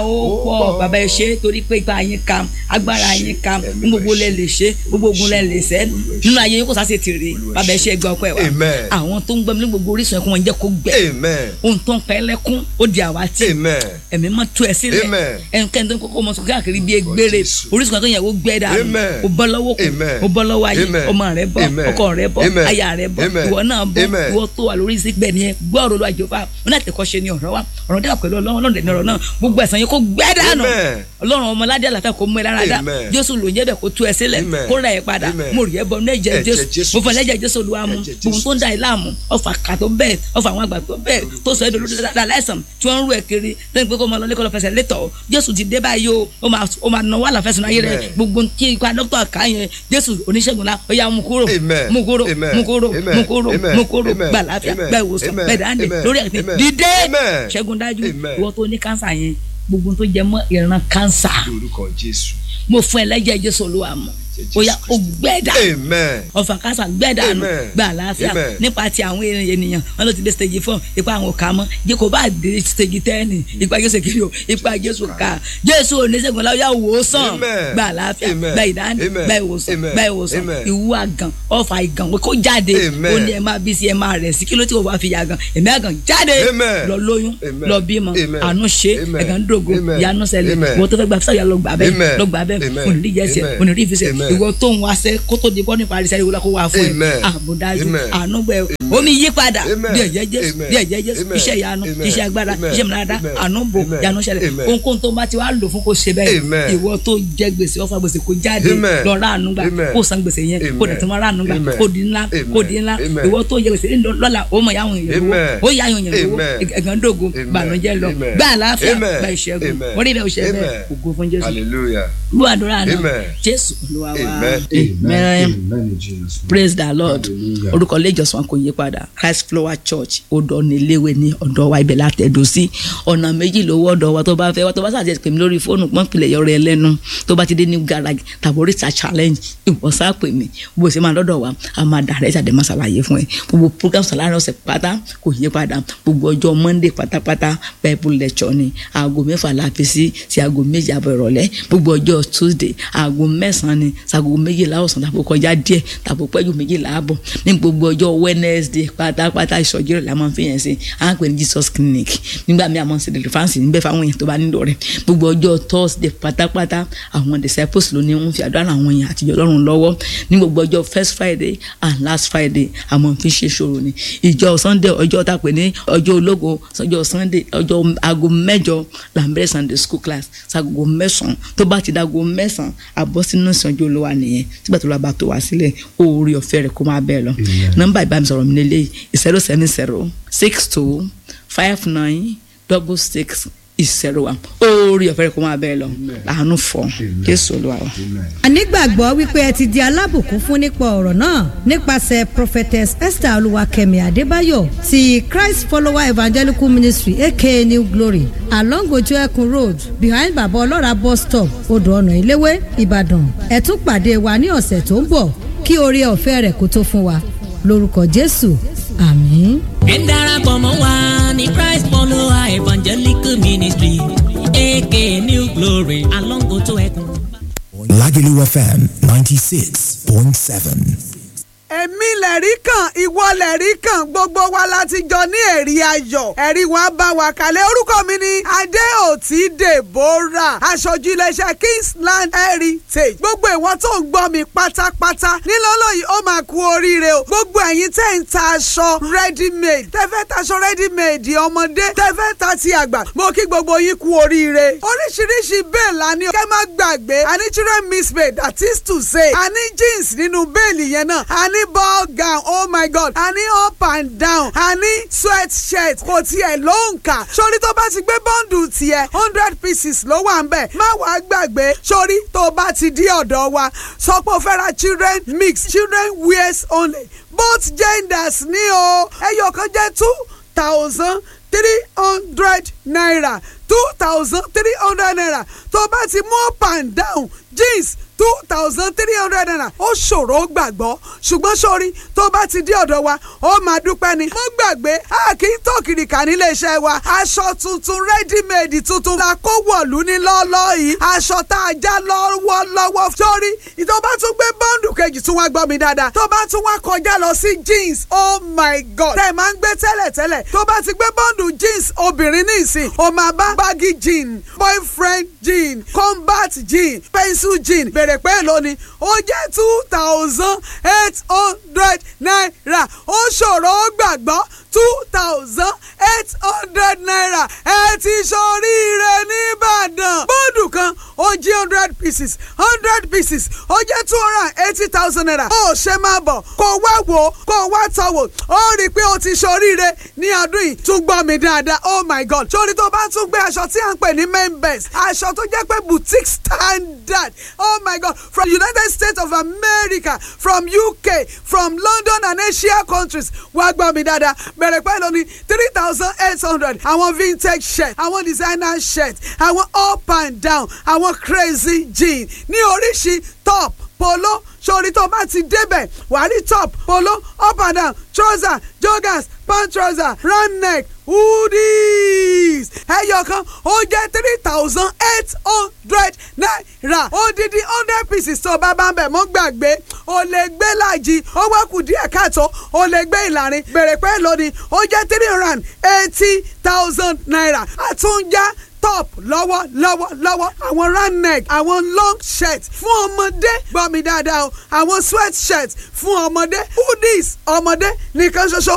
ó pọ̀ bàbá ẹ ṣe torí pé ipa yín ka agbára yín ka Ẹ̀mí gbogbo rẹ̀ lẹ lè ṣe gbogbo ogun lẹ lè ṣẹ́ nínú ayé yín kò sáà ṣe tèrè bàbá ẹ ṣe ẹgbẹ́ ọpẹ́ wa Amen. àwọn tó ń gbọ́ mi ní gbogbo orísun ẹ̀kún wọn jẹ́ kó gbẹ Amen. ohun tó ń pa ẹlẹ́kún ó di àwátì Amen. ẹ̀mí mọ́ tú ẹ sílẹ̀ Amen. ẹnikẹ́ni tó ń kókó ọmọ sọ káàkiri bíi egbére Jésù. orísun kan tó yẹ kó gbẹ dànù Amen. ó bọ́ lọ́wọ́ kù Amen. ó bọ́ lọ́wọ́ ayé Amen. ọmọ rẹ bọ́ Amen. ọkọ rẹ bọ́ Amen. aya rẹ bọ́ Amen. ìwọ náà bọ́ Amen. ìwọ tó wà lórí sígbẹ̀ nìyẹn gbọ́ ọ̀rọ̀ lọ́wọ́ àjọpá wọn láti kọ́ ṣe ni ọ̀rọ̀ wa ọ̀rọ̀ dára pẹ̀lú ọlọ́run ọlọ́run dẹ̀ ní ọ̀rọ̀ náà gbogbo ẹ̀sán yẹn kó gbẹ dànù Amen. ọlọ́run ọmọládé àlàáfíà kó mú ẹ lára dá Amen. jésù ló ń jẹ́ bẹ̀ kó tú ẹ sílẹ̀ Amen. kó ra ẹ padà Amen. mo rí ẹ bọ ní ẹ̀jẹ̀ Ẹ̀jẹ̀ jésù Jésù. mo fọ lẹ́jẹ̀ jésù olúwa mu Ẹ̀jẹ̀ gbogbo Jésù. tó ń da ẹ láàmú ọfà kà tó bẹ́ẹ̀ ọfà àwọn àgbà tó bẹ́ẹ̀ tó sọ ẹ́ dolódó dáadáa láìsàn tí wọ́n ń rú ẹ kiri lẹ́yìn pé kó máa lọ lẹ́kọ̀ọ́ lọ fẹsẹ̀ létọ̀ jésù ti dé báyìí o ó máa ó máa náwó àlàfẹ́sùn ayé rẹ Amen. gbogbo kí ipa dókítà ká yẹn jésù oníṣègùn la ó yá mú kúrò Amen. mú kúrò Amen. mú kúrò Amen. mú kúrò Amen. mú kúrò Amen. gbà láfíà Amen. gbà ìwòsàn Amen. gbà dáńdè Amen. lórí ẹ̀sìn Amen. dídé Amen. ṣẹ́gun dájú Amen. ìwọ tó ní kánsà yẹn gbogbo tó jẹ mọ́ ìran kánsà Lórúkọ Jésù. mo fún ẹ lẹ́jẹ̀ jésù olúwa mọ̀ Jésù ó yá ó Kristi. gbẹ́dà Amen. ọfà kásá gbẹ́dànù Amen. gba àlàáfíà Amen. nípa ti àwọn ènìyàn wọn ló ti dé stage four ipa àwọn òkà mọ jẹ kó bá dé stage ten ipa jésù kiri o ipa jésù ká jésù oníṣègùn láwùjọ àwòsàn Amen. gba àlàáfíà Amen. gba ìdáni Amen. gba ìwòsàn Amen. gba ìwòsàn Amen. ìwú àgàn ọfà ìgàn kó jáde Amen. ó ní ẹ máa bí sí ẹ máa rẹ̀ sí kí ló tí o bá fi yàgàn ẹ̀mí àgàn jáde Amen. lọ lóyún Amen. lọ bímọ Amen. àánú ṣe Amen. ẹ̀gàn dògo Amen. ìyanu ṣẹlẹ̀ Amen. ìwọ tó fẹ́ gba fíṣà yà lọ gbà bẹ́ẹ̀ Amen. lọ gbà bẹ́ẹ̀ Amen. òní rí jẹ́sẹ̀ Amen. òní rí ìfisẹ̀ Amen. ìwọ tó ń wáṣẹ́ kó tó di bọ́ nípa àrísẹ́ ìwúlá kó wá fún ẹ Amen. àbúdájú Amen. ànúgbẹ omi yípadà Amen. díẹ̀ jẹ́ jésù Amen. díẹ̀ jẹ́ jésù Amen. iṣẹ́ ìyanu Amen. iṣẹ́ agbára Amen. iṣẹ́ mìíràn Amen. ànúbò Amen. ìyanu ṣẹlẹ̀ Amen. ohunkóhun tó bá ti wá lò fún kó ṣe bẹ́ẹ̀ Amen. ìwọ tó jẹ gbèsè ọfà gbèsè kó jáde Amen. lọ rà ànúgbà Amen. kó san gbèsè yẹn kó dẹ̀ tó máa rà ànúgbà Amen. kó di ńlá Amen. kó di ńlá Amen. ìwọ tó jẹ gbèsè lọ́la ó mọ̀ yáwọn èèyàn lówó Amen. ó yá àwọn èèyàn lówó Amen. ẹ̀gàn dògo Amen. bànújẹ́ lọ Amen. gbà àlàáfíà Amen. gbà ìṣẹ́gun Amen. orí ibẹ̀ òṣèré bẹ́ẹ̀ Amen. ògo fún jésù Hallelujah. lu àdúrà náà Amen. jésù olúwa wa Amen. amen Amen in Jesus' name. praise the lord Hallelujah. orúkọ ilé ìjọsìn wa kò yí padà christ flower church odò níléwé ní ọ̀dọ̀ wa ibẹ̀ látẹ̀dọ̀ sí ọ̀nà méjì lówó ọ̀dọ̀ wa tó bá fẹ́ wa tó bá sàtẹ̀ pè mí lórí fóònù pọ́n pilẹ̀ yọrọ ẹ lẹ́nu tó bá ti dé new garage tàbí oríta challenge ìwọ̀sá pè mí bó ṣe máa lọ́dọ̀ wa a máa dàrẹ́ ìṣàdé máa ṣàlàyé fún ẹ gbogbo program sàlárẹ̀ ọ̀sẹ̀ pátá kò yí padà gbogbo ọjọ́ monday pátápátá bible lecture ni aago mẹ́fà la fi sí sí aago méjì àbọ̀ ìrọ̀lẹ́ gbogbo ọjọ́ tuesday aago mẹ́sàn-án ni sago méjìlá ọ̀sán tàbí kọjá díẹ̀ tàbí pẹ́jù méjìlá àbọ̀ ní gbogbo ọjọ́ wednesday pátápátá ìsọjí rẹ̀ la máa ń fi yẹn sí à ń pè ní jesus clinic nígbà míì a máa ń ṣe deliverance níbẹ̀ fáwọn èèyàn tó bá nílò rẹ̀ gbogbo ọjọ́ thursday pátápátá àwọn disciples ló ní ń fi àdúrà àwọn èèyàn àtijọ́ lọ́rùn lọ́wọ́ ní gbogbo ọjọ́ first friday and last friday a máa ń fi ṣe ṣòro ni ìjọ sunday ọjọ́ tá a pè ní ọjọ́ ológo ọjọ́ sunday ọjọ́ aago mẹ́jọ là ń bẹ̀rẹ̀ sunday school class sago mẹ́sàn-án tó bá ti dago mẹ́sàn-án àbọ̀ sínú ìsànjú olúwa nìyẹn sígbà tó lọ bá tó wá sílẹ̀ oore ọ̀fẹ́ rẹ̀ kó máa bẹ́ẹ̀ lọ nọ́mbà ìbánisọ̀rọ̀ mi lélẹ́yìí zero seven zero six two five nine double six zero one oore ọ̀fẹ́ rẹ̀ kó máa bẹ́ẹ̀ lọ àánú fọ jésù olúwa wa. a nígbàgbọ́ wípé ẹ ti di alábùkún fún nípa ọ̀rọ̀ náà nípasẹ̀ prophetess esther olúwakẹ́mi adébáyọ̀ ti christ follower evangelical ministry aka new glory along ojú ẹkùn road behind baba ọlọ́ra bus stop odò ọ̀nà ìléwé ìbàdàn ẹ tún pàdé wa ní ọ̀sẹ̀ tó ń bọ̀ kí oore ọ̀fẹ́ rẹ̀ kó tó fún wa lórúkọ jésù àmín. ẹ darapọ̀ mọ́ wa ní christ follower evangelical ministry aka new glory along ojú ẹkùn. Lagelu FM 96.7. èmi lẹ̀rí kan ìwọ lẹ̀rí kan gbogbo wa láti jọ ní ẹ̀rí ayọ̀ ẹ̀rí wa bá wa kalẹ̀ orúkọ mi ni adéòtí deborah aṣojú iléeṣẹ́ kingsland heritage gbogbo ìwọ tó ń gbọ́ mi pátápátá nílọ́lọ́ yìí ó máa kú oríire o gbogbo ẹ̀yin tẹ́ ń ta aṣọ ready made tẹ́fẹ́ taṣọ ready made ọmọdé tẹ́fẹ́ ta ti àgbà mo kí gbogbo yín kú oríire oríṣiríṣi bẹ́ẹ̀ la ní kẹ́ má gbàgbé àní children mismade that is to say àní jeans nínú bẹ́ẹ̀lì yẹn náà àní ball gown oh my god àní up and down àní sweat shirt kò tiẹ̀ ló ń kà sórí tó bá ti gbé bọ́ǹdù tiẹ̀ hundred pieces ló wà ń bẹ̀ má wàá gbàgbé sórí tó bá ti dí ọ̀dọ̀ wa sọ pé o fẹ́ ra children mix children wears only both genders ní o ẹyọ kan jẹ́ two thousand three hundred naira two thousand three hundred naira tó bá ti mú up and down jeans two thousand three hundred naira ó ṣòro gbàgbọ́ ṣùgbọ́n sórí tó bá ti dé ọ̀dọ̀ wa ó máa dúpẹ́ ni. mo gbàgbé a kì í tó kìrìkà nílé iṣẹ́ wa aṣọ tuntun rẹ́dímẹ̀dì tuntun la kó wọ̀lú ní lọ́ọ́lọ́ yìí aṣọ tá a já lọ́wọ́lọ́wọ́ sórí tó bá tún gbé bọ́ǹdù kejì tún wá gbọ́ mi dáadáa tó bá tún wá kọjá lọ sí jeans oh my god tẹ̀ máa ń gbé tẹ́lẹ̀tẹ́lẹ̀ tó bá ti gbé bọ́ǹdù jeans obìnrin ní ìsìn o máa bá baggy jean boyfriend jean combat jean pencil jean bèrè pé lónìí ó jẹ́ two thousand eight hundred naira ó ṣòro ó gbàgbọ́ two thousand eight hundred naira ẹ ti ṣoríire nìbàdàn bọ́ọ̀dù kan ó jí hundred pieces hundred pieces ó jẹ́ two hundred and eighty thousand naira ó ṣe máa bọ̀ kó wá wò ó kó wá tọ̀ wò ó rí i pé ó ti ṣoríire ní ọdún yìí tún gbọ́ mi dáadáa oh my god sórí tó bá tún gbé aṣọ tí à ń pè ní main best aṣọ tó jẹ́ pé boutique standard oh my god from united states of america from uk from london and asia countries wá gbọ́ mi dáadáa bẹ̀rẹ̀ pẹ́ lónìí three thousand eight hundred àwọn vintage shirt àwọn designer shirt àwọn up and down àwọn crazy jean ní oríṣi top polo sórí tó bá ti débẹ̀ wàá rí top polo up and down trouser joggers pant trouser round neck hoodies ẹyọ kan ó jẹ́ three thousand eight hundred naira odidi hundred pieces tó bá bá ń bẹ̀ mọ́ gbàgbé o lè gbé láàjì ó wá kù díẹ̀ káàtó o lè gbé ìlàrin bèrè pé lónìí ó jẹ́ three hundred and eighty thousand naira àtúnjá top lọ́wọ́ lọ́wọ́ lọ́wọ́ àwọn round neck àwọn long shirt fún ọmọdé gbọ́ mi dáadáa o àwọn sweat shirt fún ọmọdé hoodies ọmọdé nìkan ṣoṣo